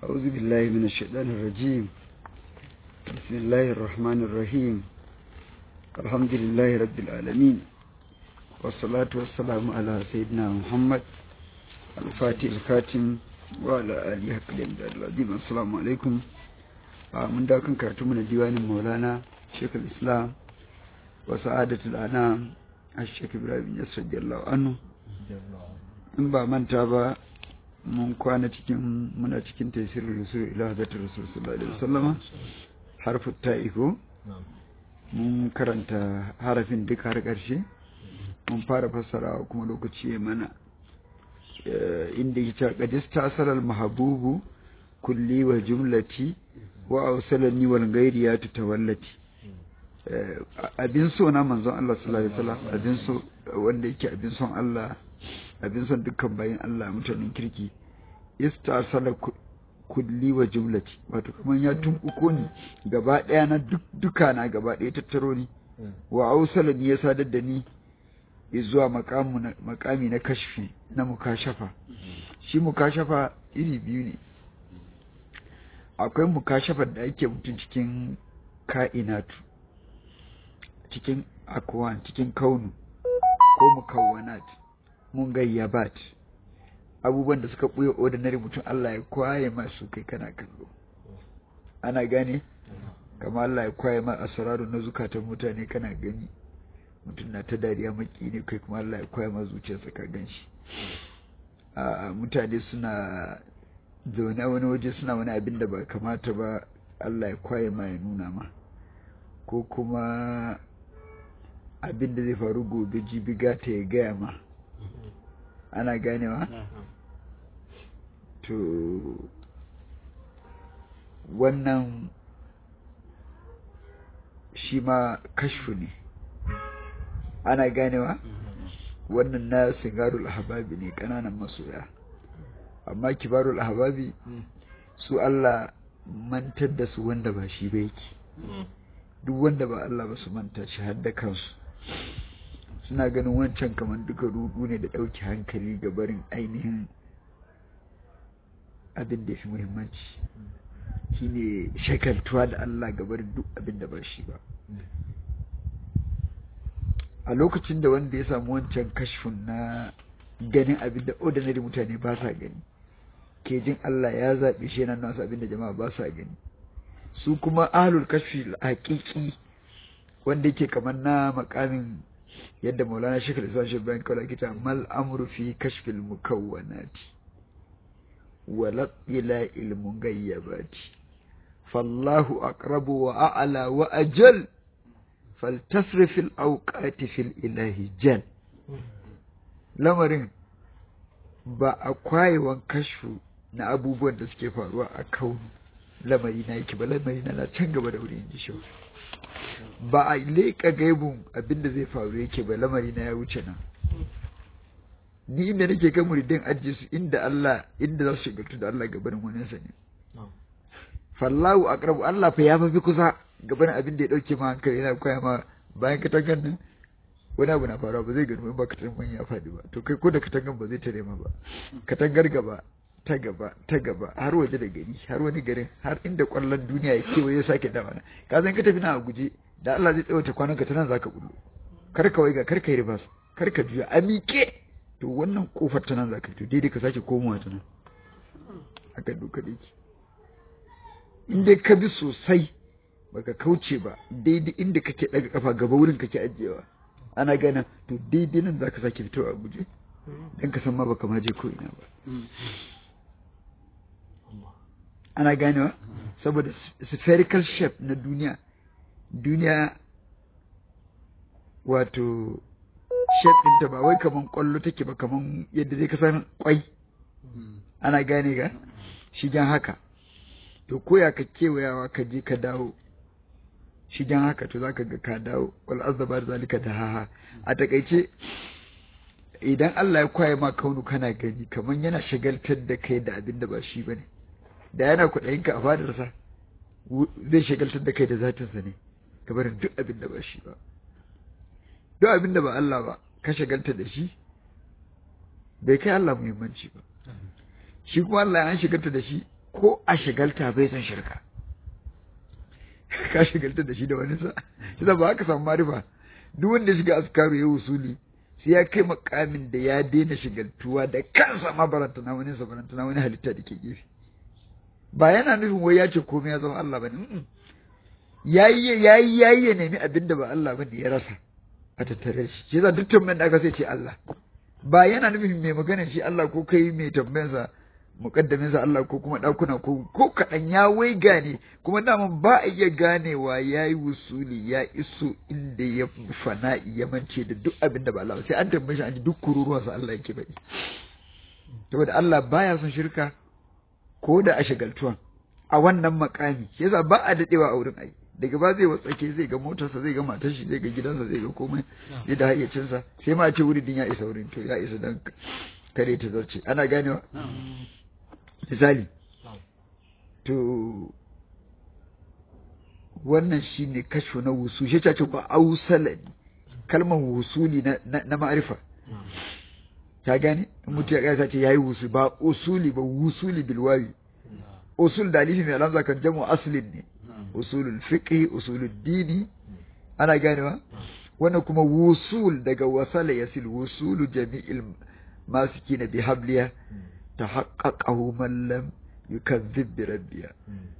أعوذ بالله من الشيطان الرجيم بسم الله الرحمن الرحيم الحمد لله رب العالمين والصلاة والسلام على سيدنا محمد الفاتح الكاتم وعلى آله حق العظيم السلام عليكم من داكن كاتم من ديوان مولانا شيخ الإسلام وسعادة الأنام الشيخ إبراهيم يسر رضي الله عنه in ba manta ba mun kwana cikin muna cikin tasirin rasul ila hadatar rasul sallallahu alaihi wasallama harfin ta'iko mun karanta harafin duk har ƙarshe mun fara fassarawa kuma lokaci ya mana inda ya ce qadis tasaral mahabubu kulli wa jumlati wa awsalani wal ghairi ya tawallati abin so na manzon Allah sallallahu alaihi wasallam abin so wanda yake abin son Allah abin son dukkan bayan Allah mutanen kirki istasala kulli wa jumlati wato kaman ya tumbuko ni gaba daya na duka na gaba daya tattaro ni wa ausala ni ya sadar da ni zuwa makami na kashfi na mukashafa shi mukashafa iri biyu ne akwai mukashafar da ake mutum cikin ka'inatu cikin akwan cikin kaunu ko mukawwanat mun gayyabat abubuwan da suka ɓuya ordinary mutum Allah ya kwaye masu kai kana kallo ana gane kama Allah ya kwaye ma asararu na zukatan mutane kana gani mutum na ta dariya maki ne kai kuma Allah ya kwaye ma zuciyarsa ka gan shi mutane suna zaune wani waje suna wani abin da ba kamata ba Allah ya kwaye ma ya nuna ma ko kuma abin da zai faru gobe jibi gata ya gaya ma ana ganewa to wannan shi ma kashfu ne ana ganewa wannan na sigarul ahbabi ne kananan masoya amma kibarul ahbabi su Allah mantar da su wanda ba shi ba yake duk wanda ba Allah ba su manta shi har da kansu suna ganin wancan kamar duka rudu ne da ɗauki hankali ga barin ainihin abin da fi muhimmanci shine shakaltuwa da Allah ga barin duk abin da ba shi ba a lokacin da wanda ya samu wancan kashfin na ganin abin da ordinary mutane ba sa gani ke jin Allah ya zaɓe shi yana nasu abin da jama'a ba sa gani su kuma ahlul kashfi haƙiƙi wanda yake kamar na makamin yadda maulana shekar isa shi bayan kawai kita mal amru fi kashfil mukawwanati wa ila ilmun gayyabati fallahu aqrabu wa a'la wa ajal faltasrif al awqati fil ilahi jal lamarin ba a kwayewan kashfu na abubuwan da suke faruwa a kaunu lamari na yake ba lamari na can gaba da wurin ji shi ba a leƙa gaibun abinda zai faru yake ba lamari na ya wuce nan ni inda nake kan muridin ajiye su inda Allah inda za su shigartu da Allah gabanin wani sa ne fallahu aqrabu Allah fa ya fi kusa gabanin abin da ya dauke ma hankali yana koya ma bayan katangan nan wani abu na faruwa ba zai gani ba katangan ya faɗi ba to kai ko da katangan ba zai tare ma ba katangar gaba ta gaba ta gaba har waje da gari har wani garin har inda kwallon duniya ya kewaye ya sake dawa ka san ka tafi na a guje da Allah zai tsawaita kwanan ka ta nan zaka bullo kar ka waiga kar ka yi ribas kar ka juya a miƙe to wannan kofar ta nan zaka to daidai ka sake komowa ta nan haka doka da yake in dai ka bi sosai baka kauce ba daidai inda kake daga kafa gaba wurin kake ajiyewa ana gana to daidai nan zaka sake fitowa a guje dan ka san ma baka ma je ko ina ba ana ganewa saboda spherical shape na duniya duniya wato shape ɗinta ba wai kaman ƙwallo take ba kaman yadda zai kasan kwai ana gane ga shigen haka to koya ka kewayawa ka je ka dawo shigen haka to zaka ga ka dawo wal azaba zalika da haha a takaice idan Allah ya kwaye ma kaunu kana gani kaman yana shagaltar da kai da abin da ba shi bane da yana kuɗayinka a fadarsa zai shagaltar da kai da zatinsa ne kamar duk abin da ba shi ba duk abin da ba Allah ba ka shagalta da shi bai kai Allah muhimmanci ba shi kuma Allah an shagalta da shi ko a shigalta bai san shirka ka shigalta da shi da wani sa shi ba haka samu marifa duk wanda shiga askaru ya usuli sai ya kai makamin da ya daina shigaltuwa da kansa ma baranta na wani sa baranta na wani halitta da ke gefe ba yana nufin wai ya ce komai ya zama Allah bane yayi yayi yayi ya nemi abin da ba Allah bane ya rasa a tattare shi shi yasa duk tambayan da aka sai ce Allah ba yana nufin mai magana shi Allah ko kai mai tambayansa mukaddamin sa Allah ko kuma dakuna ko ko kadan ya wai gane kuma daman ba a iya ganewa yayi wusuli ya iso inda ya fana'i ya mance da duk abin da ba Allah sai an tambaye shi an ji duk kururuwan sa Allah yake faɗi saboda Allah baya son shirka ko da a shagaltuwan a wannan makami shi yasa ba a dadewa a wurin ai daga ba zai watsake zai ga motarsa zai ga matar shi zai ga gidansa zai ga komai ya da hayyacinsa sai ma a ce wurin din ya isa wurin to ya isa dan kare ta zarce ana ganewa misali to wannan shine kasho na wusu shi ce ba ausala kalmar wusuli na na ma'arifa ta gane mutum ya kasa ce yayi wusu ba usuli ba wusuli bilwawi usul da alifi mai alamza kan jamu aslin ne usulul fiqh usulul dini ana ganewa wannan kuma wusul daga wasala yasil wusulu jami'il masikina bi habliya tahaqqaqahu man lam yukazzib bi rabbiya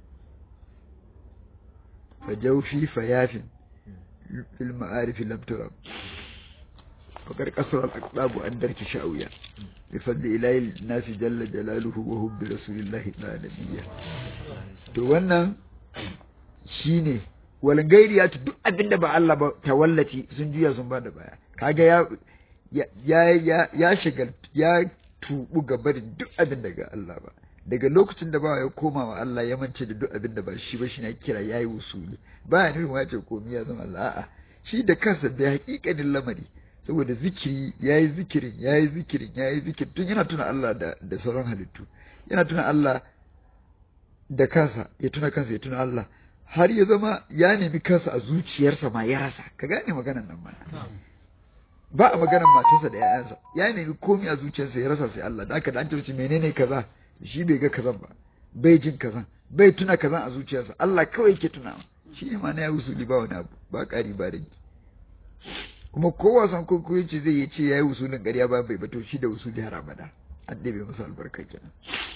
fajawfi fayafin fil ma'arif lam turab فقد قصر الأقطاب عن درك شاوية بفضل إله الناس جل جلاله وهم برسول الله تعالى نبيا to wannan shine walan gairi ya duk abin da ba Allah ba tawallaci sun juya sun ba da baya kaga ya ya ya ya shigal ya tubu gaba da duk abin da ga Allah ba daga lokacin da ba ya koma wa Allah ya mance da duk abin da ba shi ba shi na kira yayi usuli baya nufin ya ce komai ya zama Allah a'a shi da kansa da hakikanin lamari saboda zikiri ya yi zikirin ya yi zikirin ya yi zikirin tun yana tuna Allah da, da sauran halittu yana tuna Allah da kansa ya tuna kansa ya tuna Allah har ya zama ya nemi kansa a zuciyarsa ma ya rasa ka gane maganan nan mana ba a maganan matarsa da ƴaƴansa ya nemi komai a zuciyarsa ya rasa sai Allah da aka da an tarci menene kaza shi bai ga kazan ba bai jin kazan bai tuna kazan a zuciyarsa Allah kawai yake tunawa shi ne ma na ya usuli ba wani abu ba ƙari ba rage kuma kowa san kurkuri ce zai yi ce ya yi usulin ƙarya ba bai bato shi da usuli har abada an ɗebe masa albarka kenan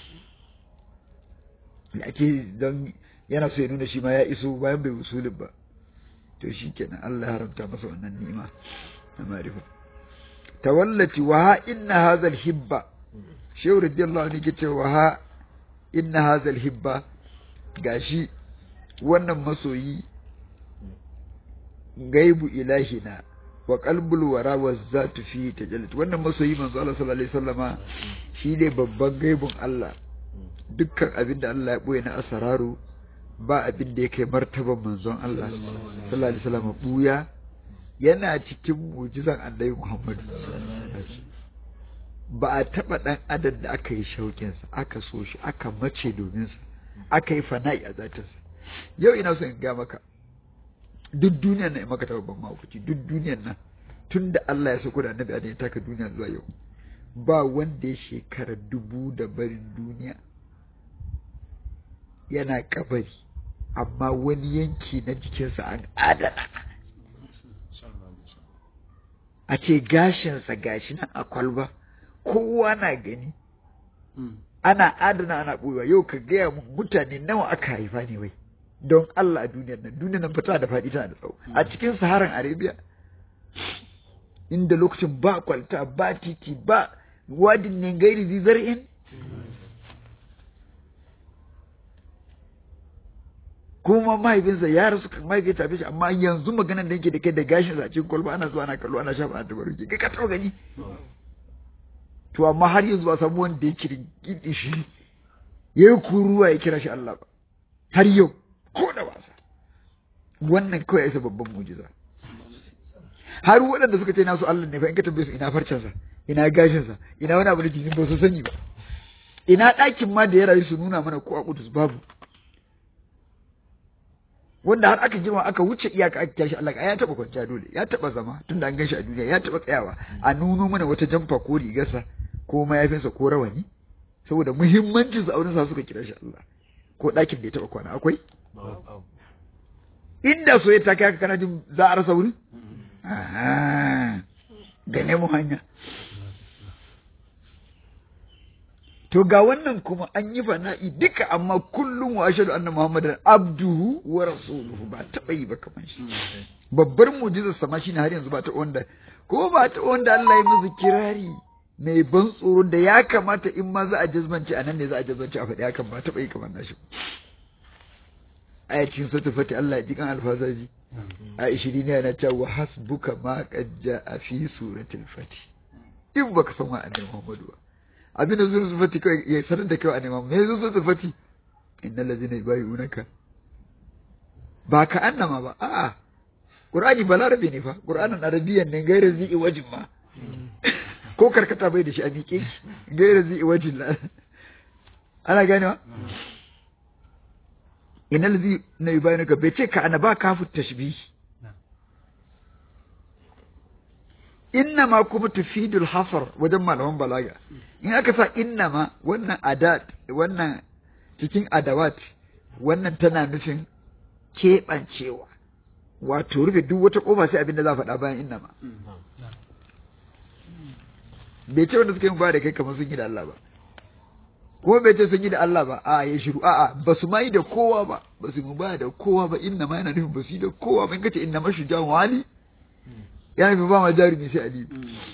da ake don yana so ya nuna shi ma ya iso bayan bai usulin ba to shi kenan Allah ya haramta masa wannan ni'ima na marifa tawallati wa ha inna hazal hibba shehu radiyallahu anhu ke cewa ha inna hazal hibba gashi wannan masoyi gaibu ilahina wa qalbul wara wa zatu fi tajallut wannan masoyi manzo Allah sallallahu alaihi wasallama shine babban gaibun Allah dukkan abin da Allah ya boye na asararu ba abin da yake martaban manzon Allah sallallahu alaihi wasallama buya yana cikin mu'jizan Annabi Muhammad ba a taba dan adam da aka yi shaukin sa aka so shi aka mace domin sa aka yi fana'i a zatinsa yau ina so in ga maka duk duniyar nan maka taɓa ban mahaukaci duk duniyar nan tun da Allah ya sako da annabi Adam ya taka duniya zuwa yau ba wanda ya shekara dubu da barin duniya yana kabari amma wani yanki na jikinsa an adana a ce gashinsa gashi nan a kwalba kowa na gani ana adana ana ɓoyewa yau ka gaya mun mutane nawa aka haifa ne wai don Allah a duniyar nan duniyar nan fata da faɗi tana da tsawo a cikin saharan arabia inda lokacin ba kwalta ba titi ba wadin ne gairi zizar'in kuma mahaifinsa ya rasu kan mahaifin tafi shi amma yanzu maganan da yake da kai da gashin sa cikin kwalba ana zuwa ana kallo ana shafa ana tabaruki kai ka taɓa gani to amma har yanzu ba samu wanda ya kirgidi shi ya yi kuruwa ya kira shi Allah ba har yau ko da wasa wannan kawai ya isa babban mujiza har waɗanda suka ce nasu Allah ne fa in ka tambaye su ina farcensa ina gashinsa ina wani abu da jikin ba su sani ba ina ɗakin ma da ya rayu su nuna mana ko a kudus babu wanda har aka jima aka wuce iyaka aka tashi Allah ya taba kwanciya dole ya taba zama tunda an ganshi a duniya ya taba tsayawa a nuno mana wata jamfa ko rigarsa ko mayafinsa ko rawani saboda muhimmancin su a wurin sa suka kira shi Allah ko ɗakin da ya taɓa kwana akwai inda so ya take haka kana jin za a rasa wurin Aha, gane mu hanya to ga wannan kuma an yi fana'i duka amma kullum wa ashhadu anna muhammadan abduhu wa rasuluhu ba taɓa yi ba kamar shi babbar mujizar sama shine har yanzu ba ta wanda ko ba ta wanda Allah ya musu kirari mai ban tsoro da ya kamata in ma za a jazbanci a nan ne za a jazbanci a faɗi hakan ba taɓa yi kamar nashi a cikin sura fati Allah ya ji kan alfazaji a ishirin ne yana cewa hasbuka ma qad a fi suratul fati in baka san wa annabi Muhammadu ba abinda suratul fati kai ya sanar da kai annabi Muhammadu me suratul fati innal ladzina yubayyi'unaka ba ka annama ba a'a Qur'ani balarabe ne fa Qur'anin arabiyan ne gairar zi'i wajin ma ko karkata bai da shi a miƙe gairar zi'i wajin la ana ganewa ina lazi na yi bayan bai ce ka ana ba kafu tashbih inna ma kuma tufidul hasar wajen malaman balaga in aka sa inna ma wannan adat wannan cikin adawat wannan tana nufin keɓancewa wato rufe duk wata ƙofa sai abin da za a faɗa bayan inna ma bai ce wanda suka yi ba da kai kamar sun yi da Allah ba kuma bai ce sun yi da Allah ba a ya shiru a'a ba su ma yi da kowa ba ba su ba da kowa ba inna ma yana nufin ba su yi da kowa ba in kace inna mashu jan wali ya nufi ba ma jarumi sai ali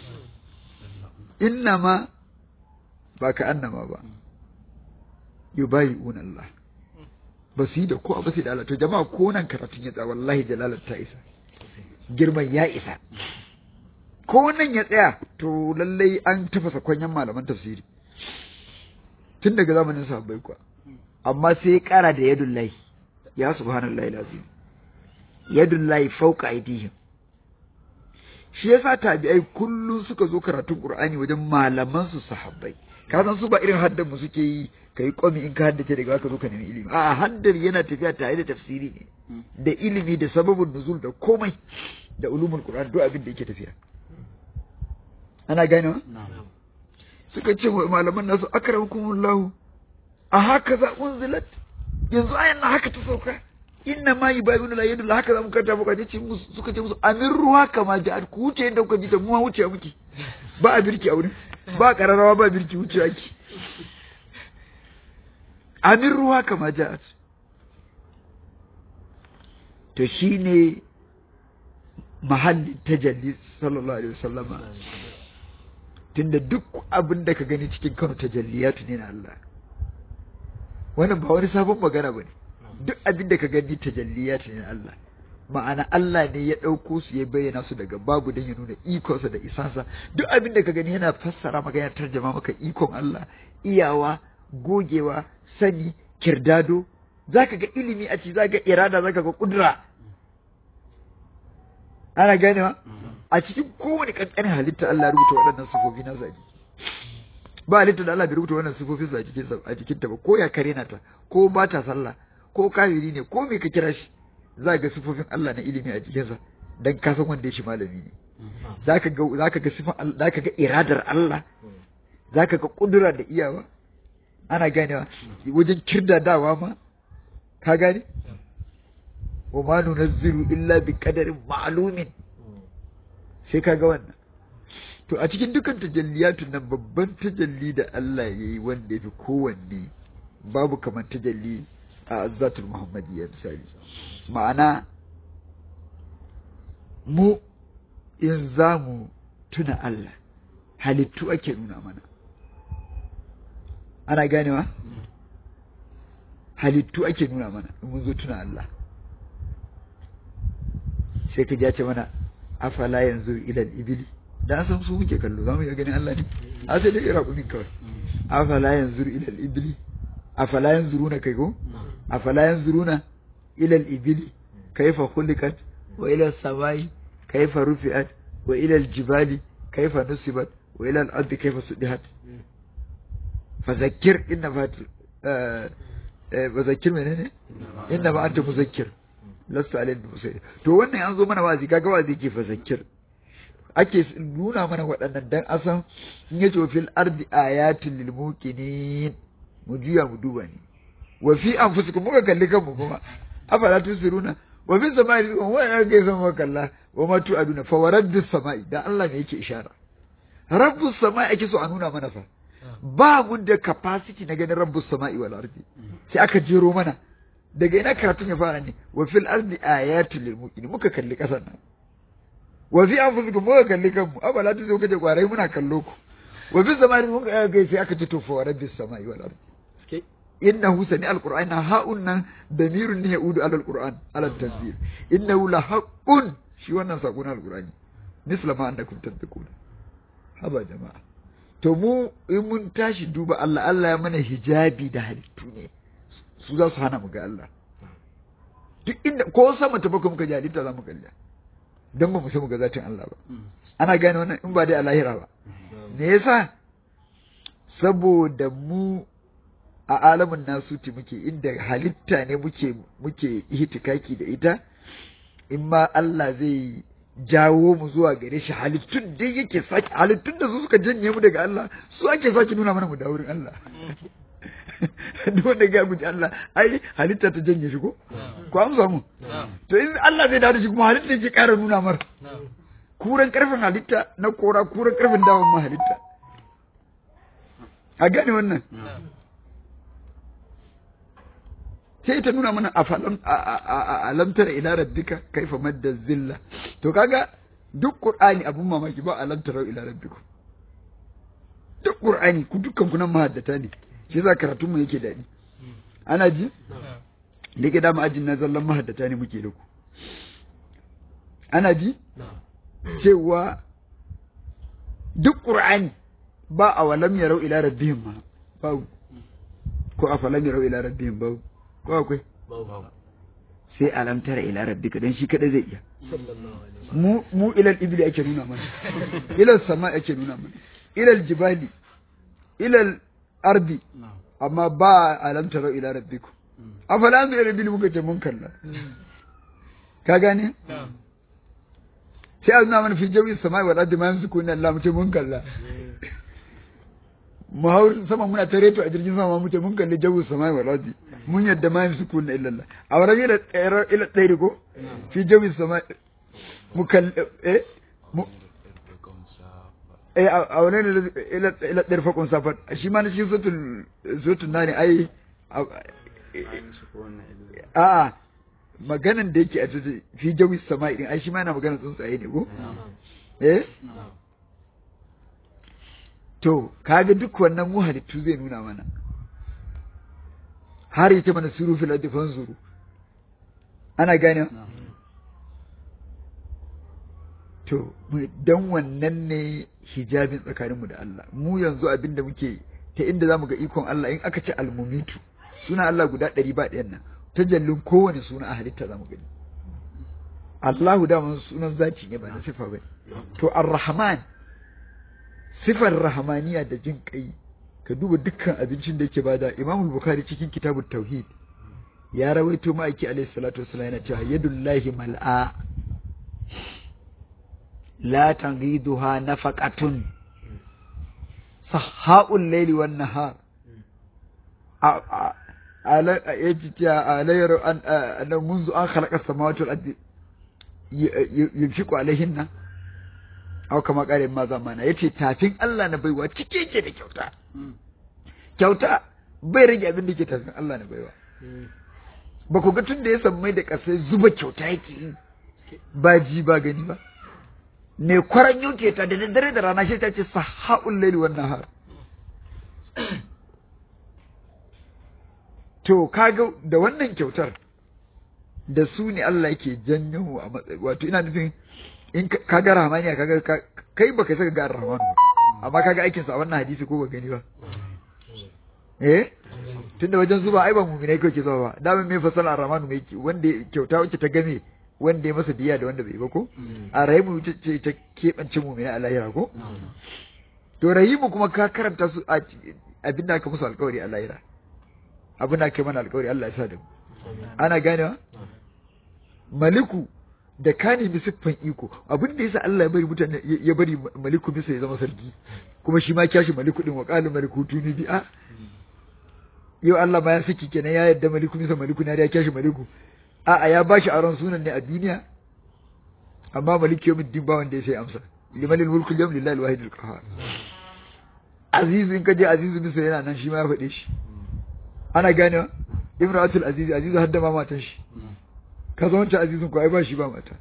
inna ma ba ka annama ba yubayi'una Allah ba su yi da kowa ba su yi da Allah to jama'a ko nan karatun ya tsaya wallahi jalalar ta isa girman ya isa ko nan ya tsaya to lallai an tafasa kwanyan malaman tafsiri tun daga zamanin sahabbai kuwa amma sai ya kara da yadullahi ya subhanallahi lazim yadullahi fauka aidihim shi yasa tabi'ai kullum suka zo karatun qur'ani wajen malaman su sahabbai ka san su ba irin haddan mu suke yi kai komi in ka haddace daga ka zo ka nemi ilimi a haddar yana tafiya tare da tafsiri ne da ilimi da sababin nuzul da komai da ulumul qur'an duk abin da yake tafiya ana ganewa suka ce wa malaman nasu akramakumullahu a haka za unzilat yanzu ayan na haka ta sauka inna ma yubayinu la yadu haka za mu karanta muka ce musu suka ce musu amin ruwa kama ja'at ku wuce inda kuka ji ta mu wuce muke ba a birki a wurin ba kararrawa ba birki wuce ake amin ruwa kama ja'at to shine mahallin tajalli sallallahu alaihi wasallama tunda duk abin da ka gani cikin kano tajalliyatu ne na Allah wannan ba wani sabon magana ba ne duk abin da ka gani tajalliyatu ne na Allah ma'ana Allah ne ya ɗauko su ya bayyana su daga babu don ya nuna ikonsa da isansa duk abin da ka gani yana fassara maka yana tarjama maka ikon Allah iyawa gogewa sani kirdado zaka ga ilimi a ci zaka ga irada zaka ga kudura ana ganewa a cikin kowane kankanin halitta Allah ya rubuta waɗannan sifofi na sa ba halitta da Allah bai rubuta wannan sifofin sa a cikin a cikin ta ba ko ya kare na ta ko ba ta sallah ko kafiri ne ko me ka kira shi za ga sifofin Allah na ilimi a cikin sa dan ka san wanda ya shi malami ne zaka ga zaka ga sifan Allah zaka ga iradar Allah zaka ga kudura da iyawa ana ganewa wajen kirdadawa ma ka gane wa ma nunazzilu illa bi qadarin ma'lumin sai ka ga wannan to a cikin dukan tajalliyatun nan babban tajalli da Allah ya yi wanda ya fi kowanne babu kamar tajalli a azzatul muhammadiyya misali ma'ana mu in za mu tuna Allah halittu ake nuna mana ana ganewa halittu ake nuna mana in mun zo tuna Allah sai ka ce mana afala yanzu ilal ibili da san su muke kallo za mu iya ganin Allah ne a sai dai raƙumin kawai afala yanzu ilal ibili afala yanzuruna kai ko afala yanzuruna ilal ibili kaifa khuliqat wa ila samai kaifa rufi'at wa ila jibali kaifa nusibat wa ila al-ardi kaifa sudihat fadhakkir inna fat fadhakkir menene inna ma anta muzakkir lasta alayhi musayir to wannan an zo mana wazi kaga wazi ke fadhakkir ake nuna mana waɗannan dan asan in yace fil ardi ayatin lil muqinin mu juya mu duba ne wa fi anfusikum muka kalli kanmu kuma afala tusiruna wa fi samai rizqun wa ya ga sama kalla wa ma tu'aduna fa waraddus samai dan Allah ne yake ishara rabbus samai ake so a nuna mana fa ba mu da capacity na ganin rabbus samai wal ardi sai aka jero mana daga ina karatun ya fara ne wa fil ardi ayatul lil muqinin muka kalli kasan nan wa fi anfusikum muka kalli kanmu abala tu zo kaje kwarai muna kallo ku wa fi samai muka ga sai aka ce to fa rabbis samai wal ardi innahu sami alquran ha'un nan damirun ne yaudu ala alquran ala tanzil innahu la haqqun shi wannan sako na alqurani misla ma annakum tadquna haba jama'a to mu in mun tashi duba Allah Allah ya mana hijabi da halittu ne su za su hana mu ga Allah duk inda ko sama ta bakwai muka ji halitta za mu kalla don ba mu sai mu ga zatin Allah ba ana gane wannan in ba dai a lahira ba me yasa saboda mu a alamin nasuti muke inda halitta ne muke muke ihtikaki da ita in ma Allah zai jawo mu zuwa gare shi halittun dai yake sake halittun da su suka janye mu daga Allah su ake sake nuna mana mu da wurin Allah duk wanda ga mu Allah ai halitta ta janye shi ko ko amsa mu to in Allah zai dawo da shi kuma halitta yake ƙara nuna mar kuran karfin halitta na kora kuran karfin dawon ma halitta a gane wannan sai ta nuna mana a alamtar ila rabbika kaifa madda zilla to kaga duk qur'ani abun mamaki ba alamtar ila rabbikum duk qur'ani ku dukkan ku nan mahaddata ne shi yasa karatun mu yake dadi ana ji da ke dama ajin na zallan mahaddata ne muke da ku ana ji cewa duk qur'ani ba a walam yarau ila rabbihim ma ba ko a falam yarau ila rabbihim ba ko akwai sai alam tara ila rabbika dan shi kada zai iya mu mu ilal ibli ake nuna mana ilal sama ake nuna mana ilal jibali ilal ardi amma ba alam tara ila rabbiku afala an ila rabbil muka ce mun kalla ka gane sai a nuna mana fi jawi sama wal ardi ma yamsiku inna Allah mu ce mun kalla mu hau sama muna ta reto a jirgin sama mu ce mun kalli jawu sama wal ardi mun yadda ma yin sukun illa Allah a wurin ila tsayar ila tsayri ko fi jawi sama mu kalli eh mu eh a wurin ila ila tsayar fakon safar shi ma na shi sutun sutun nani ai a maganan da yake a cikin fi jawi sama din ai shi ma na maganan tsuntsaye ne ko eh to kaga duk wannan mu halittu zai nuna mana har yace mana suru fil ardi fanzuru ana gane to dan wannan ne hijabin tsakaninmu da Allah mu yanzu abinda muke ta inda zamu ga ikon Allah in aka ce almumitu suna Allah guda ɗari ba ɗayan nan tajallin kowane suna a halitta zamu gani Allahu da sunan zaki ne ba na sifa ba to ar-rahman sifar rahmaniya da jin kai ka duba dukkan abincin da yake bada Imam Bukhari cikin kitabut tauhid ya rawaito ma'aiki alaihi salatu wassalam yana cewa yadullahi mal'a la taghiduha nafaqatun sahhaul layli wan nahar ala yajiya alayru an an منذ an khalaqa samawati wal ardi yunfiqu alaihinna aw kama kare ma zamana yace tafin Allah na baiwa cike yake da kyauta kyauta bai rage abin da ke tafin Allah na baiwa ba ku ga tun da ya san mai da kasai zuba kyauta yake yi ba ji ba gani ba ne kwaran yuke ta da daddare da rana shi ta ce sahaul laili wan nahar to kaga da wannan kyautar da su ne Allah yake janyo a matsayi wato ina nufin in ka ga rahmaniya kaga kai baka saka ga rahman amma kaga aikin sa a wannan hadisi ko ba gani ba eh tunda wajen zuba ai ba mu'minai kake zuwa ba da me fasala ar-rahman mai wanda kyauta wacce ta game wanda ya masa diya da wanda bai ba ko a rahimu ce ta keɓance mu'minai a lahira ko to rahimu kuma ka karanta su a abin da aka musu alƙawari a lahira abin da aka mana alƙawari Allah ya sa da mu ana ganewa maliku da ka nemi siffan iko abin da yasa Allah ya bari mutane ya bari maliku bisa ya zama sarki kuma shi ma kyashi maliku din wa qalu maliku tuni bi a yau Allah ma ya saki kenan ya yadda maliku bisa maliku ne ya kyashi maliku a a ya bashi aron sunan ne a duniya amma maliki yawmin din ba wanda ya sai amsa limanil mulku yawm lillahi alwahid alqahar azizu in kaje azizu bisa yana nan shi ma ya faɗe shi ana ganewa imratul aziz azizu hadda ma matan shi ka zo wancan azizun ko ai ba shi ba mata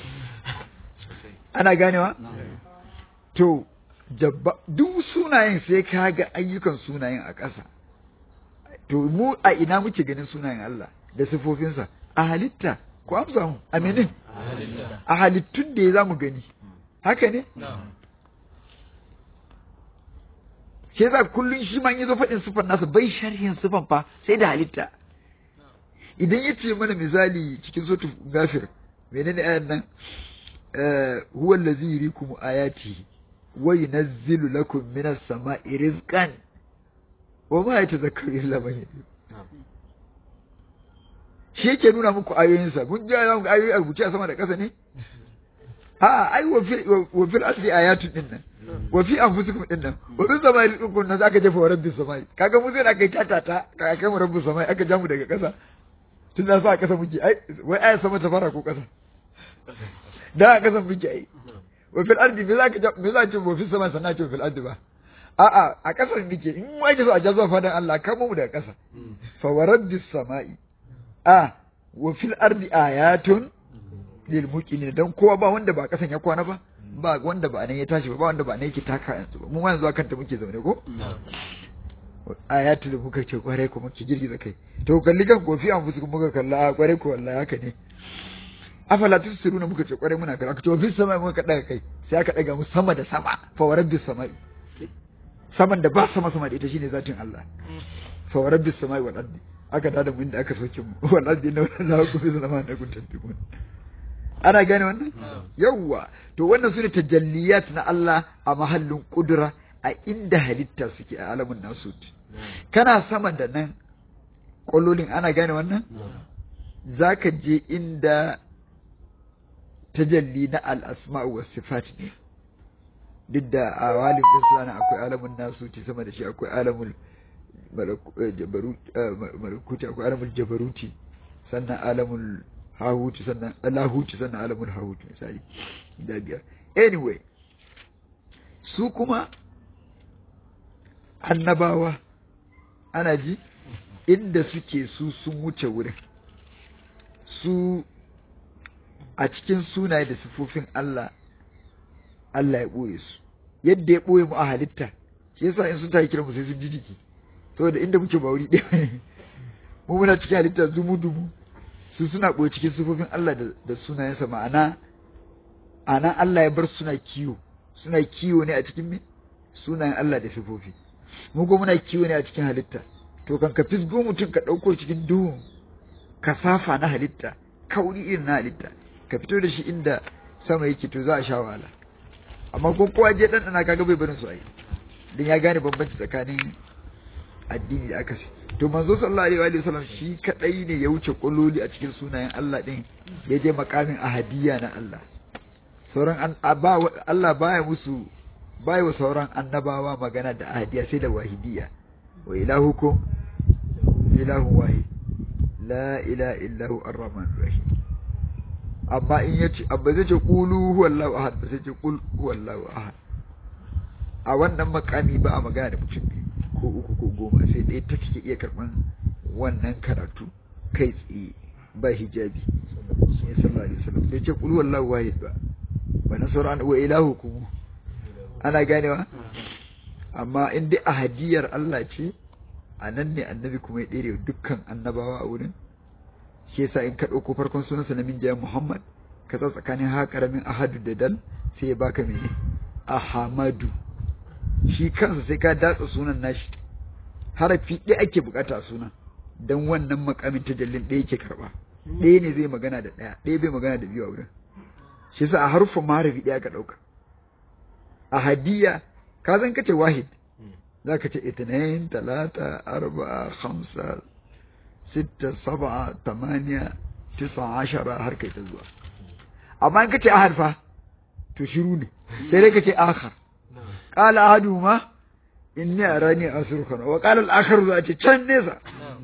ana ganewa to duk sunayen sai ka ga ayyukan sunayen a ƙasa to mu a ina muke ganin sunayen Allah da sifofinsa a halitta ko amsa mu a menin a halittun da ya za mu gani haka ne shi yasa kullum shi ma yi zo faɗin sifan nasa bai sharhin sifan fa sai da halitta idan ya ce mana misali cikin sotu gafir menene ayan nan huwa allazi yurikum ayati wa yunazzilu lakum minas sama'i rizqan wa ma yatazakkaru illa man yunib shi yake nuna muku ayoyinsa mun ji ayoyi a rubuce a sama da ƙasa ne a ai wa fil asli ayatun din nan wa fi anfusikum din nan wa fi samai rizqun nan zaka jefa wa rabbis samai kaga mu sai da kai tatata ka kai mu rabbis samai aka ja mu daga ƙasa tun da sa a ƙasa muke ai wai aya sama ta fara ko ƙasa da a ƙasa muke ai wa fil ardi me zaka ja me zaka ce wa fil sama sannan ce fil ardi ba a'a a ƙasar muke in wai so a ja zuwa fadan Allah kamo mu daga ƙasa fa wa rabbis samai a wa fil ardi ayatun lil muqinin dan kowa ba wanda ba ƙasan ya kwana ba ba wanda ba nan ya tashi ba ba wanda ba nan yake taka yanzu ba mu ma yanzu akan ta muke zaune ko ayatul muka ce kwarai ko muke girgiza kai to kalli kan kofi an fusu muka kalla kwarai ko wallahi haka ne afala tusiruna muka ce kwarai muna kalla to fi sama muka daga kai sai aka daga mu sama da sama fa warabbis samai saman da ba sama sama da ita shine zatin Allah fa warabbis samai wal ardi aka dada mu inda aka soke mu wal ardi na la ku fi zama da kun tantimun ana gane wannan yawwa to wannan sune tajalliyat na Allah a mahallin kudura a inda halitta suke a alamun nasut kana sama da nan ƙwallolin ana gane wannan za ka je inda tajalli na al'asma'u wa sifat ne duk da a walin ɗin suna akwai alamun nasuti sama da shi akwai alamun malakuti akwai alamun jabaruti sannan alamun hahuti sannan lahuti sannan alamun hahuti misali da biyar anyway su kuma annabawa ana ji inda suke su sun wuce wurin su a cikin sunaye da sifofin Allah Allah ya ɓoye su yadda ya ɓoye mu a halitta shi yasa in sun tayi kiran mu sai sun ji jiki saboda inda muke ba wuri ɗaya ne mu muna cikin halitta dumu dumu su suna ɓoye cikin sifofin Allah da sunayensa ma'ana ana Allah ya bar suna kiwo suna kiwo ne a cikin me sunayen Allah da sifofi mu ko muna kiwo ne a cikin halitta to kan ka fisgo mutum ka ɗauko cikin duhun kasafa na halitta kauri irin na halitta ka fito da shi inda sama yake to za a sha wahala amma ko kowa je dan dana kaga bai barin su ai dan ya gane bambanci tsakanin addini da akasi to manzo sallallahu alaihi wa sallam shi kadai ne ya wuce kulloli a cikin sunayen Allah din ya je makamin ahadiyya na Allah sauran Allah baya musu bai wa sauran annabawa magana da ahadiya sai da wahidiyya wa ilahukum ilahu wahid la ilaha illahu ar-rahman rahim amma in yace abba zai ce qulu huwallahu ahad ba sai ce qul huwallahu ahad a wannan makami ba a magana da mutum ko uku ko goma sai ɗaya ta take iya karɓan wannan karatu kai tsaye ba hijabi sallallahu alaihi wasallam sai ce qul huwallahu wahid ba ba na sauran wa ilahukum ana ganewa amma in dai ahadiyar Allah ce a nan ne annabi kuma ya ɗere dukkan annabawa a wurin shi yasa in ka ɗauko farkon sunansa na min Muhammad ka sa tsakanin ha karamin ahadu da dal sai ya baka mene ahamadu shi kansa sai ka datsa sunan nashi harafi ɗaya ake bukata sunan dan wannan makamin tajallin ɗaya yake karɓa ɗaya ne zai magana da ɗaya ɗaya bai magana da biyu a wurin shi yasa a harufan maharafi ɗaya ka ɗauka a hadiya ka zan kace wahid za ka ce itinain talata arba'a khamsa sitta sab'a tamaniya tisa ashara har kai ta zuwa amma in kace ahad fa to shiru ne sai dai kace akhar qala ahaduhuma inni arani asrukan wa qala al-akhar za ce can nesa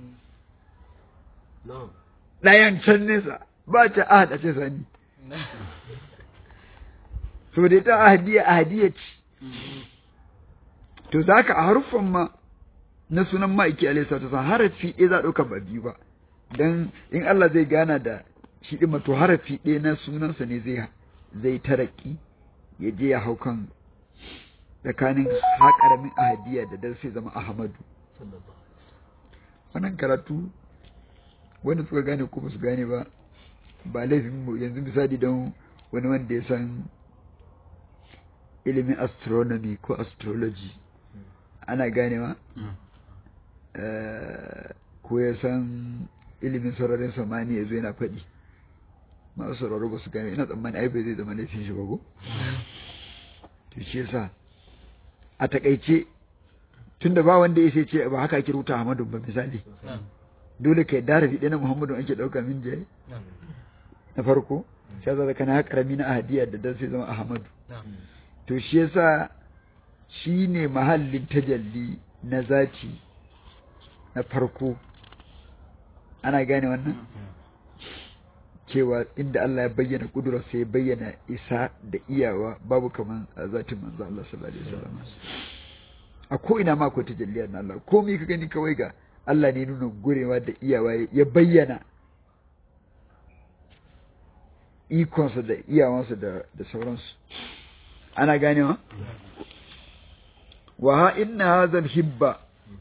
dayan can nesa ba ce ahad a ce sani so da ita ahadiya ahadiya ce to zaka a haruffan ma na sunan ma'aiki alaihi salatu wasallam harafi ɗaya za a ɗauka ba biyu ba dan in Allah zai gana da shi ɗin to harafi ɗaya na sunansa ne zai zai taraki ya je ya hau kan tsakanin haƙaramin ahadiya da dan sai zama ahmadu wannan karatu wanda suka gane ko ba su gane ba ba laifin mu yanzu misali don wani wanda ya san ilimin astronomy ko astrology ana ganewa ko ya san ilimin sararin samani ya zo yana faɗi masu sauraro ba su gane ina tsammani ai bai zai zama laifin shi ba ko to shi yasa a takaice tunda ba wanda ya sai ce ba haka ake rubuta Ahmadu ba misali dole kai da rafi na Muhammadu ake ɗauka min jaye na farko shi yasa da kana karami na ahadiya da dan sai zama Ahmadu to shi yasa shi ne mahallin tajalli na zati na farko ana gane wannan cewa inda Allah ya bayyana kudurarsa ya bayyana isa da iyawa babu kaman a zatin manzo Allah sallallahu alaihi wasallam a ko ina ma akwai tajalliyar na Allah komai ka gani kawai ga Allah ne nuna gurewa da iyawa ya bayyana ikonsa da iyawansa da da sauransu ana ganewa wa ha inna hadha hibba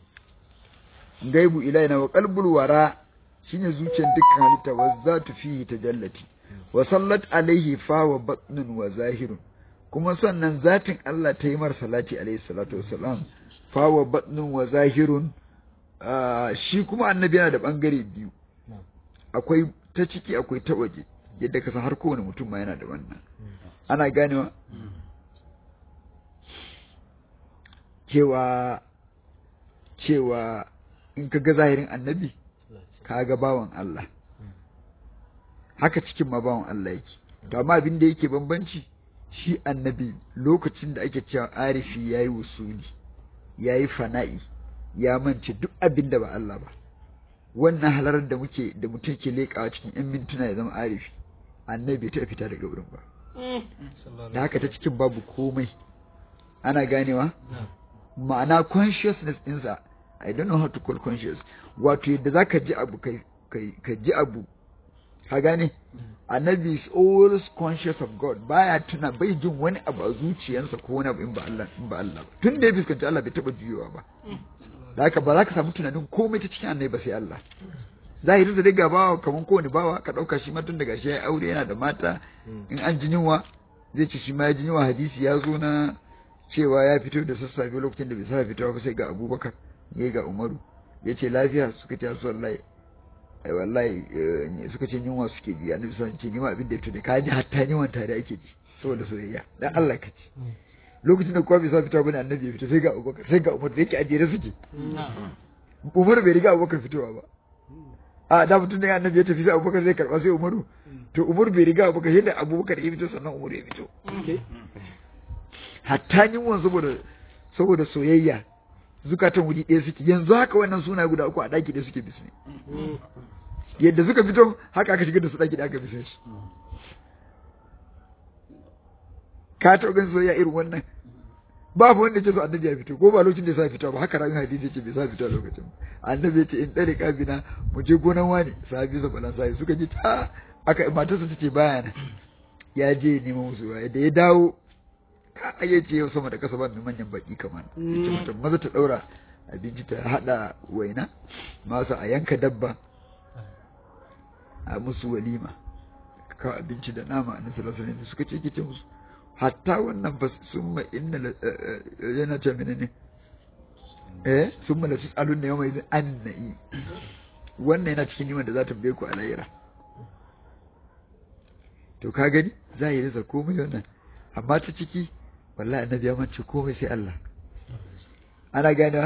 gaibu ilaina wa qalbul wara shine zuciyar dukkan halitta wa zatu fihi tajallati wa sallat alaihi fa wa batnun wa zahirun kuma sannan zatin Allah ta yi mar salati alaihi salatu wassalam fa wa batnun wa zahirun shi kuma annabi yana da bangare biyu akwai ta ciki akwai ta waje yadda ka san har kowane mutum ma yana da wannan ana ganewa cewa cewa in ka ga zahirin annabi ka ga bawan Allah haka cikin ma bawan Allah yake to amma abin da yake bambanci shi annabi lokacin da ake cewa arifi yayi wusuli yayi fana'i ya mance duk abin da ba Allah ba wannan halarar da muke da mutum ke leƙawa cikin yan mintuna ya zama arifi annabi ta fita daga wurin ba da haka ta cikin babu komai ana ganewa ma'ana consciousness ɗinsa I don't know how to call conscious wato yadda za ka ji abu ka ji abu ka gane annabi is always conscious of God baya tuna bai jin wani abu a zuciyarsa ko wani abu in ba Allah in ba Allah ba tun da ya fuskanci Allah bai taba juyowa ba da haka ba za ka samu tunanin komai ta cikin annabi ba sai Allah zahirin da daga bawa kaman kowane bawa ka dauka shi ma tun daga shi ya aure yana da mata in an ji yunwa zai ci shi ma ya ji yunwa hadisi ya zo na cewa ya fito da sassafe lokacin da bai sa fitowa ba sai ga Abubakar ya ga Umaru ya ce lafiya suka ce su wallahi ai wallahi suka ce yunwa suke ji annabi sallallahu alaihi wasallam abin da ya fito da ka ji hatta yunwan tare ake ji saboda soyayya dan Allah ka ci lokacin da kowa bai sa fitowa bane annabi ya fito sai ga Abubakar sai ga Umar da yake ajere suke Umar bai riga Abubakar fitowa ba a da mutum da annabi ya tafi sai Abubakar zai karba sai Umaru to Umar bai riga Abubakar sai da Abubakar ya fito sannan Umar ya fito hatta yunwan saboda saboda soyayya zukatan wuri ɗaya suke yanzu haka wannan suna guda uku a ɗaki ɗaya suke bisne yadda suka fito haka aka shigar da su ɗaki da aka bisne su ka taɓa ganin soyayya irin wannan babu wanda ce so annabi ya fito ko ba lokacin da ya sa fito ba haka ran hadisi ce bai sa fito lokacin annabi ya ce in tsare kabina mu je gonan wani sahabi sa balan sai suka ji ta aka matarsa ta ce baya nan ya je neman musu ruwa da ya dawo ka ya ce yau sama da kasa ba mai manyan baki kamar ce mutum maza ta daura abinci ta hada waina masa a yanka dabba a musu walima ka abinci da nama na sallallahu alaihi suka ce kice musu hatta wannan ba sun ma inna yana ce menene eh sun ma lasu alun ne yawma idan annai wannan yana cikin yiman da za ta biye ku a lahira to ka gani za yi rasa komai wannan amma ta ciki wallahi annabi ya mance komai sai Allah ana gane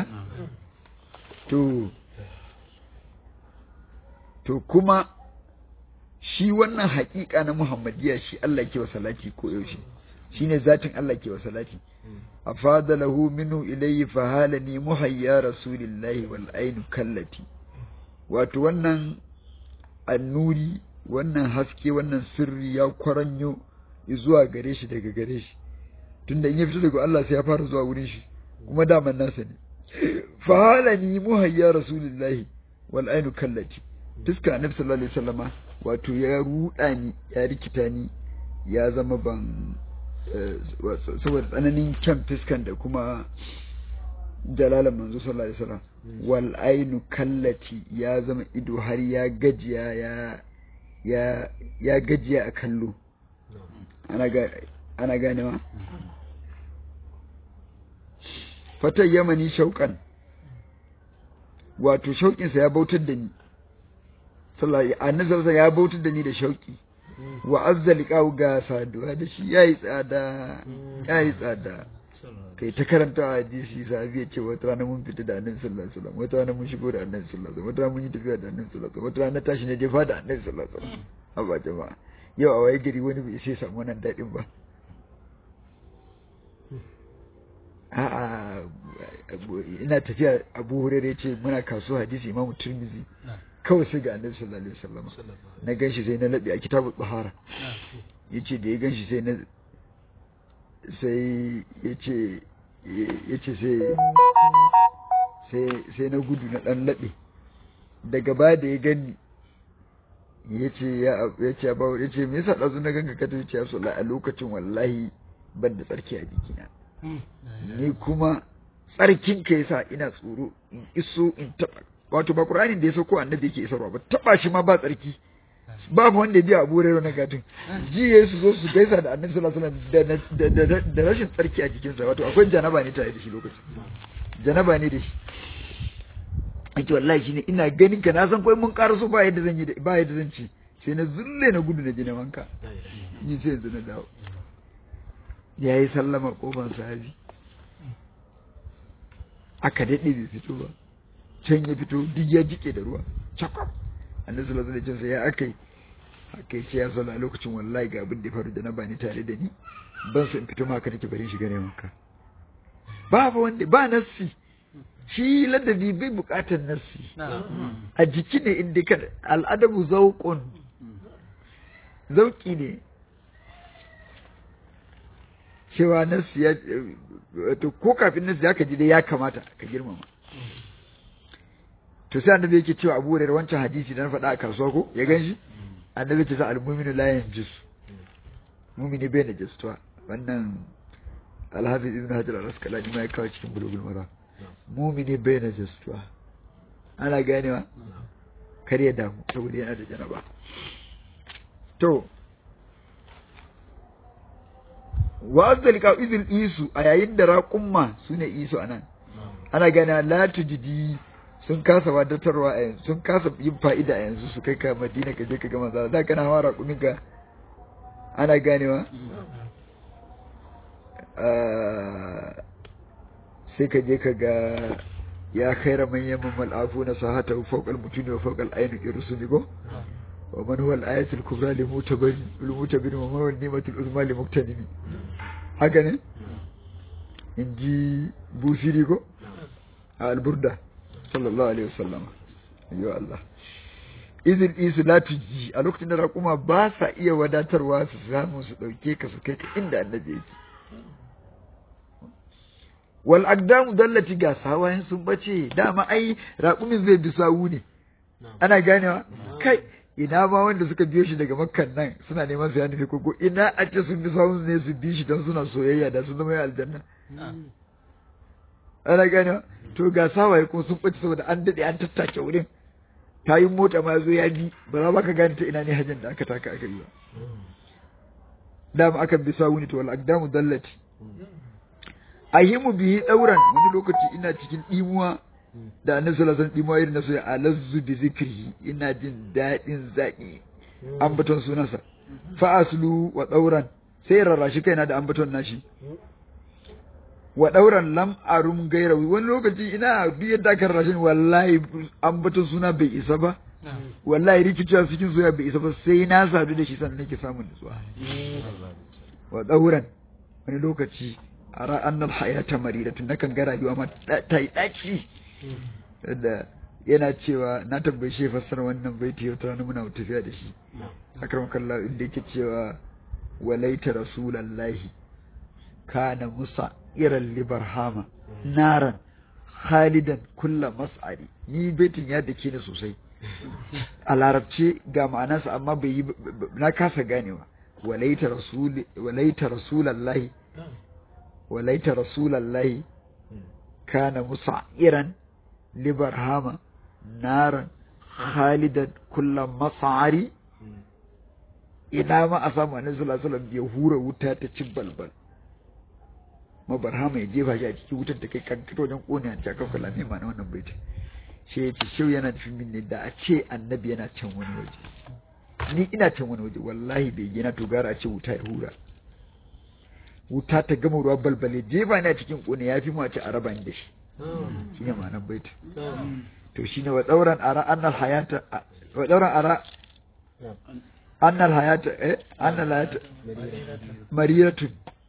to to kuma shi wannan haƙiƙa na Muhammadiyya shi Allah ke wa salati ko yaushe shine zatin Allah ke wa salati afada lahu minhu ilayhi fa halani muhayya rasulillahi wal ainu kallati wato wannan annuri wannan haske wannan sirri ya kwaranyo zuwa gare shi daga gare shi tunda in ya fito daga Allah sai ya fara zuwa wurin shi kuma daman nasa ne fa halani muhayya rasulillahi wal ainu kallati fuska annabi sallallahu alaihi wasallama wato ya ruda ni ya rikita ni ya zama ban saboda tsananin kyan fiskan da kuma jalalan manzo sallallahu alaihi wasallam wal ainu kallati ya zama ido har ya gajiya ya ya ya gajiya a kallo ana ga ana ganewa fatan yamani shauƙan wato shauƙinsa ya bautar da ni sallallahu annabi ya bautar da ni da shauƙi wa azza liqa'u ga saduwa da shi yayi tsada yayi tsada kai ta karanta hadisi sahabi ya ce wata rana mun fita da annabi sallallahu alaihi wasallam wata rana mun shigo da annabi sallallahu alaihi wasallam wata rana mun yi tafiya da annabi sallallahu alaihi wasallam wata rana tashi ne jefa da annabi sallallahu alaihi wasallam haba jama'a yau a waye gari wani bai sai samu wannan dadin ba a'a ina tafiya abu hurere ce muna kasuwa hadisi imamu turmizi kawai sai ga annabi sallallahu alaihi wasallam na ganshi sai na labi a kitabul bahara yace da ya ganshi sai na sai yace yace sai sai sai na gudu na dan labe daga ba da ya gani yace ya yace ba yace me yasa dazu na ganka ka tace ya sallallahu a lokacin wallahi ban da tsarki a jikina ni kuma tsarkin ka yasa ina tsoro in iso in taba wato ba Qur'anin da ya sauko annabi yake isarwa ba taba shi ma ba tsarki babu wanda ya biya Abu Hurairah na gatun ji ya su zo su gaisa da Annabi sallallahu alaihi wasallam da rashin tsarki a jikinsa wato akwai janaba ne tare da shi lokacin janaba ne da shi ake wallahi shine ina ganin ka na san kai mun karaso ba yadda zan yi ba yadda zan ci sai na zulle na gudu na je na wanka ni sai yanzu na dawo yayi sallama kofar sahabi aka daɗe bai fito ba can ya fito duk ya jike da ruwa cakwam annabi sallallahu alaihi wasallam ya akai akai ce ya sallah lokacin wallahi ga abin da faru da na bani tare da ni ban so in fito maka nake bari shiga ne maka babu wanda ba nassi shi ladabi bai bukatar nassi a jiki ne inda ka al'adabu zauqun zauki ne cewa nassi ya wato ko kafin nassi ya ka ji dai ya kamata ka girmama to sai annabi yake cewa Abu Hurairah wancan hadisi da na faɗa a kasuwa ko ya ganshi annabi ce sa al-mu'minu la yanjus mu'mini bai najistuwa wannan al-hafiz ibn hajar al-asqalani ma ya kawo cikin bulugul mara mu'mini bai najistuwa ana ganewa kar ya damu saboda yana da janaba to wa azzal ka izil isu a yayin da raqumma sune isu anan ana gane la tujidi sun kasa wadatarwa a yanzu sun kasa yin fa'ida a yanzu su kai ka madina ka je ka ga manzo da kana hawa raƙumin ka ana ganewa sai ka je ka ga ya khaira man yamma mal'afu na sahata fawqal mutuni wa fawqal ayni irsumi go wa man huwa al-ayatul kubra li mutabin li mutabin wa huwa ni'matul uzma li muktanimi haka ne inji busiri go a al-burda sallallahu alaihi wasallam ayyo Allah izin isu la tuji a lokacin da raƙuma ba sa iya wadatarwa su samu su ɗauke ka su kai ka inda annabi yake wal aqdamu dallati ga sawayen sun bace dama ai raƙumin zai bi sawu ne ana ganewa kai ina ma wanda suka biyo shi daga makkan nan suna neman su ya nufi koko ina a ce sun bi sawun ne su bi shi don suna soyayya da sun zama ya aljanna ana ganewa to ga sawaye kuma sun ɓace saboda an daɗe an tattake wurin tayin mota ma zo ya bi ba za ka gane ta ina ne hajjan da aka taka aka yi ba dama akan bi sawu ne to wal aqdamu dallati ahimu bihi dauran wani lokaci ina cikin dimuwa da annabi sallallahu alaihi wasallam dimuwa irin na so ya alazzu bi zikri ina jin daɗin zaki ambaton sunansa fa aslu wa dauran sai rarrashi kaina da ambaton nashi wa ɗauran lam arum gairawi wani lokaci ina duk yadda aka rashin wallahi ambaton suna bai isa ba wallahi rikicewa cikin soyayya bai isa ba sai na sadu da shi sannan nake samun nutsuwa wa tsauran wani lokaci a ra'annal hayata maridatun nakan ga rayuwa ma ta yi ɗaci da yana cewa na tambaye shi fassara wannan baiti wata rana muna tafiya da shi akram kallah inda yake cewa walaita rasulallahi kana musa iran libarhama naran khalidan kulla mas'ari ni baitin ya dake ni sosai a larabce ga ma'anarsa amma bai yi na kasa ganewa walaita rasul walaita rasulallahi walaita rasulallahi kana musa'iran libarhama naran khalidan kulla mas'ari ina ma a samu annabi sallallahu alaihi wasallam ya hura wuta ta cin balbal mabarhama ya jefa shi a cikin wutar da kai kan fito wajen kone a cikin kula ne ma na wannan baiti shi ya ce shau yana nufin min ne da a ce annabi yana can wani waje ni ina can wani waje wallahi bai gina to gara a ce wuta ya hura wuta ta gama ruwa balbale jefa ni a cikin kone ya fi mu a ce a raba ni da shi shi ne ma'anar baiti to shi ne wa tsauran ara annal hayata wa tsauran ara annal hayata eh annal hayata mariratun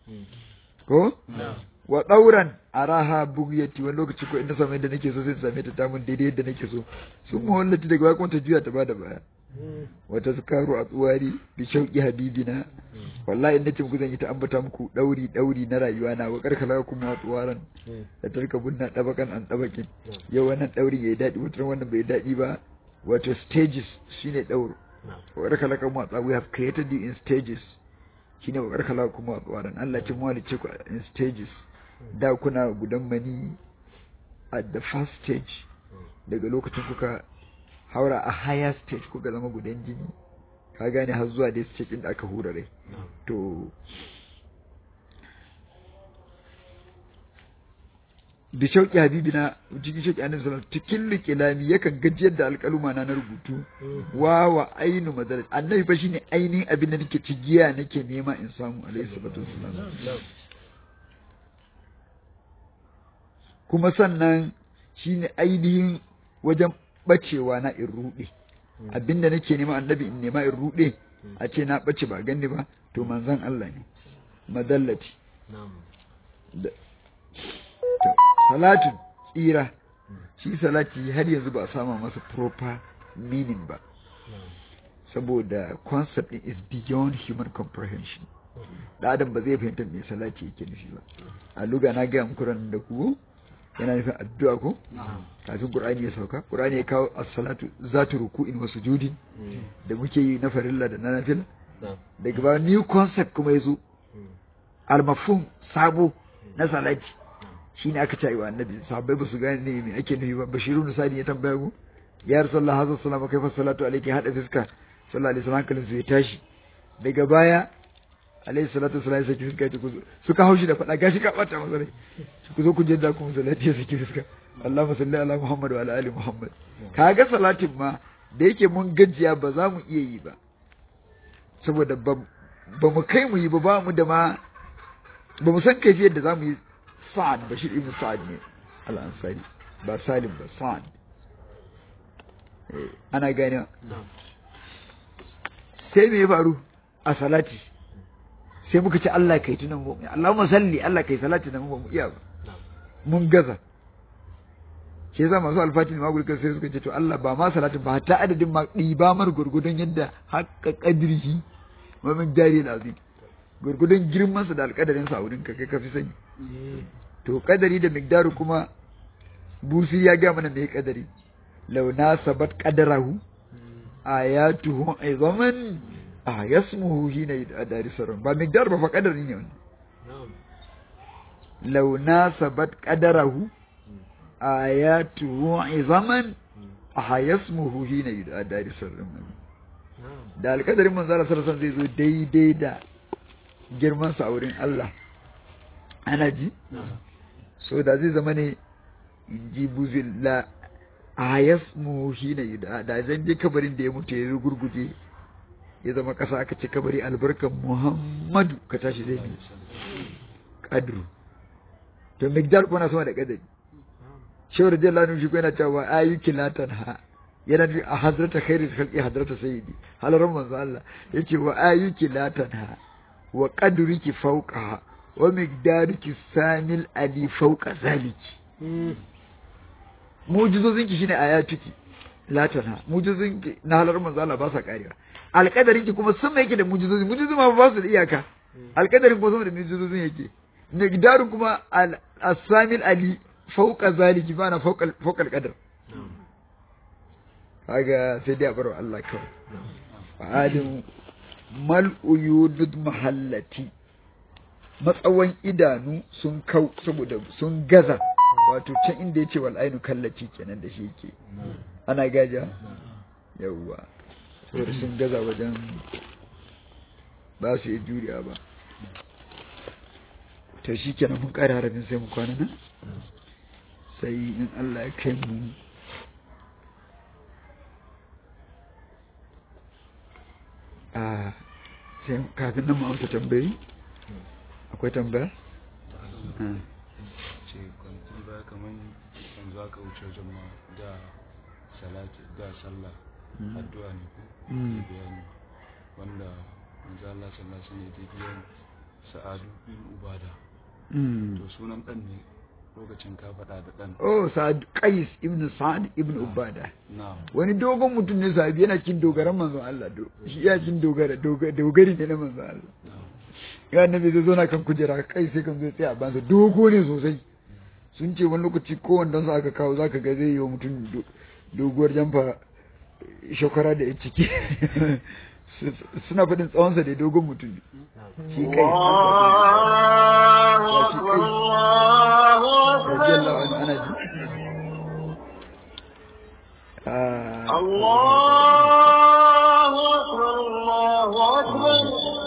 ko wa ɗauran a raha bugiyati wani lokaci ko inda same yadda nake so sai same ta tamun daidai yadda nake so sun muhallati daga bakon ta juya ta bada baya wata sukaru a tsuwari bi shauki habibina wallahi nace muku zan yi ta ambata muku dauri dauri na rayuwa na wa karkala kuma tsuwaran da tarka bunna dabakan an dabakin yau wannan dauri yayi dadi wutar wannan bai dadi ba wato stages shine dauro wa karkala kuma we have created you in stages shine wa karkala kuma tsuwaran Allah ce mu halice ku in stages da kuna gudan mani at the first stage daga lokacin kuka haura a higher stage kuka zama gudan jini ka gane har zuwa dai stage din da aka hura rai to bi shauki habibina cikin shauki annabi sallallahu alaihi cikin liqilami yakan gajiyar da alƙaluma na na rubutu wa wa ainu madal annabi fa shine ainihin abin da nake cigiya nake nema in samu alaihi salatu wassalam kuma sannan shine ainihin wajen bacewa na in rude abinda nake nema annabi in nema in rude a ce na bace ba ganni ba to manzon Allah ne madallati salatin tsira shi salati har yanzu ba a sama masa proper meaning ba saboda concept is beyond human comprehension da adam ba zai fahimta me salati yake nufi ba a luga na ga muku ran da ku yana nufin addu'a ko kafin qur'ani ya sauka qur'ani ya kawo as-salatu zatu ruku'in wa sujudin da muke yi na farilla da na nafila daga ba new concept kuma yazo al-mafhum sabo na salati shi ne aka cewa annabi sahabbai ba su gane ne me ake nufi ba bashiru nusani ya tambaya ku ya rasulullah hazza sallama kai fa salatu alayki hada fiska sallallahu alaihi wasallam kalin su ya tashi daga baya alaihi salatu wasallam sai fiska ta kuzo suka haushi da fada gashi ka bata masa rai ku zo ku je da ku salati ya saki fiska Allahumma salli ala Muhammad wa ala ali Muhammad kaga salatin ma da yake mun gajiya ba za mu iya yi ba saboda ba mu kai mu yi ba ba mu da ma ba mu san kaifiyar da za mu yi Sa'ad Bashir ibn Sa'ad ne al-Ansari ba Salim ba Sa'ad ana gane sai me ya faru a salati sai muka ce Allah kai tunan mu Allahumma salli Allah kai salati nan mu iya ba mun gaza ke yasa masu alfatin ma gurkan sai suka ce to Allah ba ma salatin ba ta adadin ma ɗiba mar gurgudun yadda haƙƙa ƙadrihi wa min jari lazim gurgudun girmansa da alƙadarin sa wurin ka kai ka fi sani to kadari da migdaru kuma busi ya ga mana mai kadari law nasabat qadarahu ayatuhu aizaman a yasmuhu hina adari sarun ba migdar ba fa kadari ne wannan law nasabat qadarahu ayatuhu aizaman a yasmuhu hina adari sarun da alkadarin manzara sarsan zai zo daidai da girman sa a wurin Allah ana ji so da zai zama ne in ji buzilla a yasmu shi ne da zan je kabarin da ya mutu ya gurguje ya zama kasa aka ce kabari albarkan muhammadu ka tashi zai ne kadru to migdal kuna sama da kadari shawar jalla nun shi yana cewa ayyuki latan ha yana da a hadrata khairul khalqi hadrata sayyidi halaran manzo Allah yace wa ayyuki la tanha wa qadruki fawqaha wa miqdaruki samil ali fawqa zaliki mujizozin ki shine ayatuki la tanha mujizozin ki na halaran manzo Allah ba sa karewa alƙadarin ki kuma sun yake da mujizozi mujizozi ma ba su da iyaka alƙadarin kuma sama da mujizozin yake miqdarun kuma al-samil ali fawqa zaliki ba na fawqa fawqa al-qadar kaga sai dai a bar Allah kawai fa'adin mal uyudud mahallati matsawan idanu sun kau saboda sun gaza wato can inda yace wal ainu kallati kenan da shi yake ana gaja yawwa saboda sun gaza wajen ba su yi juriya ba to shi kenan mun ƙara harafin sai mu kwana nan sai in Allah ya kai mu a sai kafin nan mu amsa tambayi akwai tambaya ce kwanci ba kamar yanzu aka wuce wajen ma da salati da sallah addu'a ne ko Mm. bayani wanda manzo Allah sallallahu alaihi wasallam ya biyan sa'adu bin ubada Mm. to sunan dan ne lokacin ka faɗa da dan oh sa'ad qais ibn sa'ad ibn ubada na'am wani dogon mutum ne sahabi yana cin dogaran manzon Allah do shi ya cin dogara doga- dogari ne na manzon Allah ya annabi zai zo na kan kujera kai sai kan zo tsaya a bansa dogo ne sosai sun ce wani lokaci ko wanda su aka kawo zaka ga zai yi wa mutum do- doguwar jamfa shakwara da ya ciki suna faɗin tsawonsa da dogon mutum ne shi kai الله shi أكبر kai الله radiyallahu أكبر anhu ana ji Ah, الله أكبر الله أكبر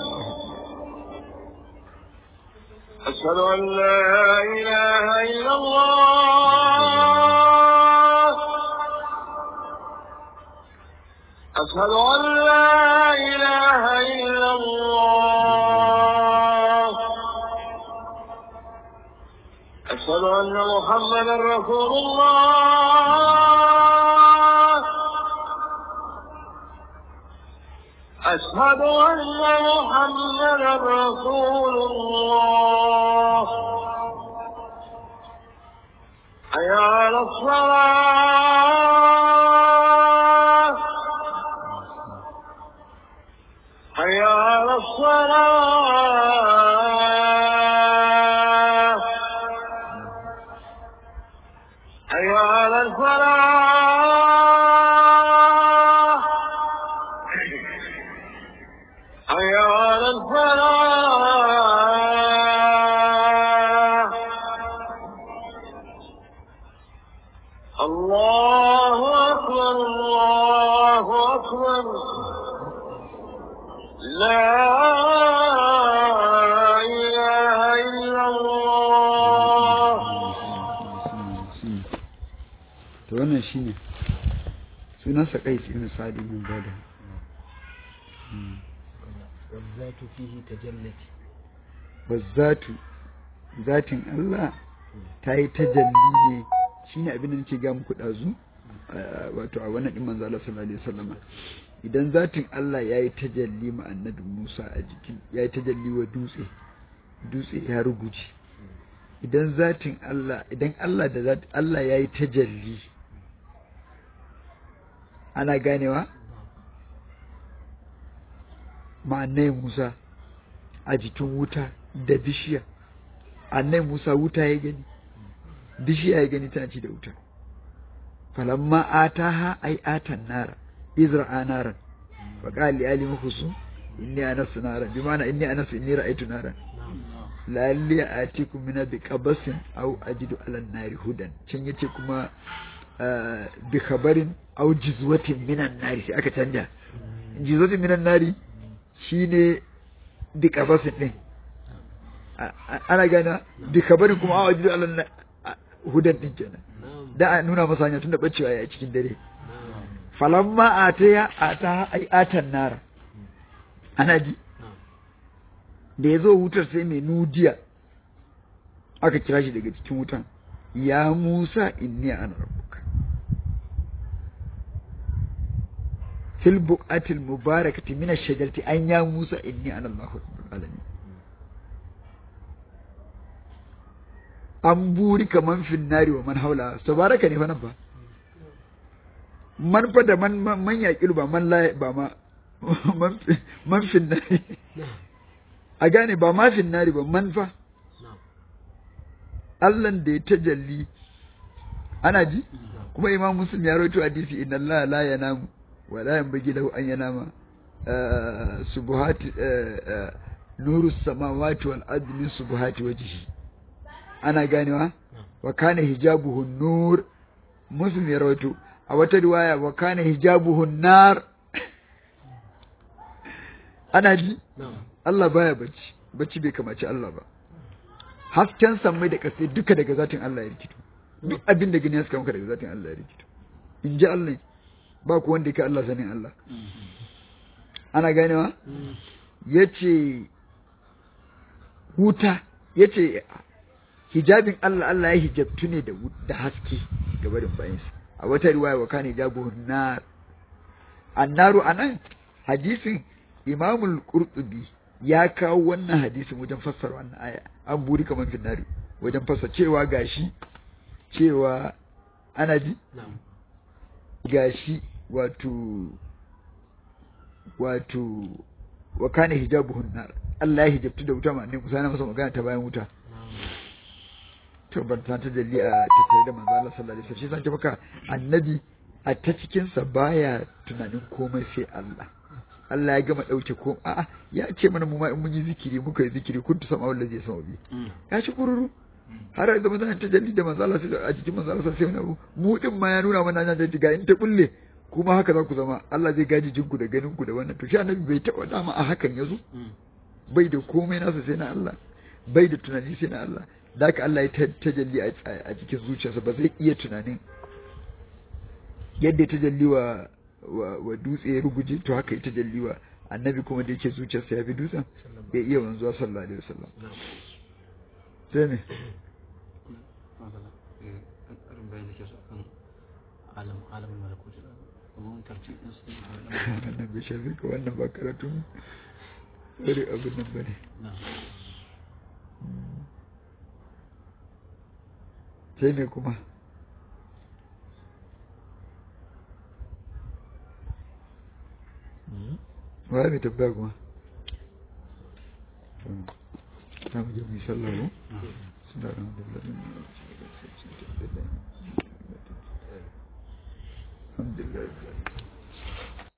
أشهد أن لا إله إلا الله أشهد أن لا إله إلا الله أشهد أن محمدا رسول الله أشهد أن محمدا رسول الله حي على الصلاة حي على الصلاة حي على الفلاح حي على الفلاح الله أكبر الله أكبر لا إله إلا الله to wannan shine sunansa qais ibn sa'ad ibn ubada والذات فيه تجلت wazzatu zatin Allah ta yi tajalli ne shine abin da nake ga muku dazu wato a wannan din manzo Allah sallallahu alaihi wasallama idan zatin Allah ya yi tajalli ma annabi Musa a jikin ya yi tajalli wa dutse dutse ya ruguje idan zatin Allah idan Allah da zat Allah ya yi tajalli ana ganewa ma annai Musa a jikin wuta da bishiya annai Musa wuta ya gani bishiya ya gani tana ci da wuta falamma ataha ai atan nara izra naran fa qala li ali mukhsu inni anasu naran bi ma'ana inni anasu inni ra'aytu naran lalli atikum min bi qabasin aw ajidu ala nari hudan can yace kuma ah, bi khabarin aw jizwatin minan nari sai aka canja jizwatin minan nari shine bi qabasin din A- a- ana gana bi khabarin kuma aw ajidu ala na- a- hudan din kenan da a nuna masa hanya tunda bacewa ya cikin dare falamma ataya ata ai atan nara ana ji da ya zo wutar sai mai nudiya aka kira shi daga cikin wutan ya musa inni ana rabbuka fil buqatil mubarakati min ash-shajarati an ya Musa inni ana Allahu rabbul alamin an buri kaman finnari wa man haula tabaraka ne fa nan ba man fa da man man man yaƙilu ba man la ba ma man fi- man finnari a gane ba ma finnari ba man fa Allahn da ya tajalli ana ji kuma imam muslim ya rawaito hadisi inna Allah la yanamu wa la yanbaghi lahu an yanama ah, subuhati ah, ah, nuru samawati wal ardi min subuhati wajhi ana ganewa wa kana hijabuhu nur muslim ya rawaito a wata riwaya wa kana hijabuhu nar ana ji Allah baya bacci bacci bai kamaci Allah ba hasken sammai da ƙasai duka daga zatin Allah ya rikito duk abin da gani ya suka maka daga zatin Allah ya rikito in ji Allah ba ku wanda ka Allah sanin Allah ana ganewa ya ce wuta ya ce hijabin Allah Allah ya hijabtu ne da wut- da haske ga barin bayansa a wata riwaya wa kana hijabu nar annaru anan hadisin imamul qurtubi ya kawo wannan hadisin wajen fassara wannan aya an buri kaman finnari wajen fassara cewa gashi cewa ana ji gashi wato wato wa kana hijabuhun nar Allah ya hijabtu da wuta ma ne kusa na masa magana ta bayan wuta to ban ta ta dalli a tattare da manzo Allah sallallahu alaihi wasallam shi san ce maka annabi a ta cikin sa baya tunanin komai sai Allah Allah ya gama dauke ko a'a ya ce mana mu ma in mun yi zikiri muka yi zikiri kuntu sama wallahi zai sama bi ya ci kururu har da manzo ta dalli da manzo Allah sai a cikin manzo Allah sai wani abu mu din ma ya nuna mana nan da ga in ta kulle kuma haka za ku zama Allah zai gaji jinku da ganin ku da wannan to shi annabi bai taɓa dama a hakan yazo bai da komai nasa sai na Allah bai da tunani sai na Allah da haka Allah ya ta- tajalli a a cikin zuciyarsa ba zai iya tunanin yadda ya tajalli wa wa, wa dutse ya ruguje to haka ya tajalli wa annabi kuma da yake zuciyarsa ya fi dutsen bai iya wanzuwa sallallahu alaihi wasallam sai ne ƙarin bayan da ke so akan alam alamin malakuti kuma tarci din su wannan bai shafi ka wannan ba karatun wani abin nan ba ne na sai ne kuma wa mai tabbaya kuma na mu je mu yi sallah ko suna ran da lalin alhamdulillah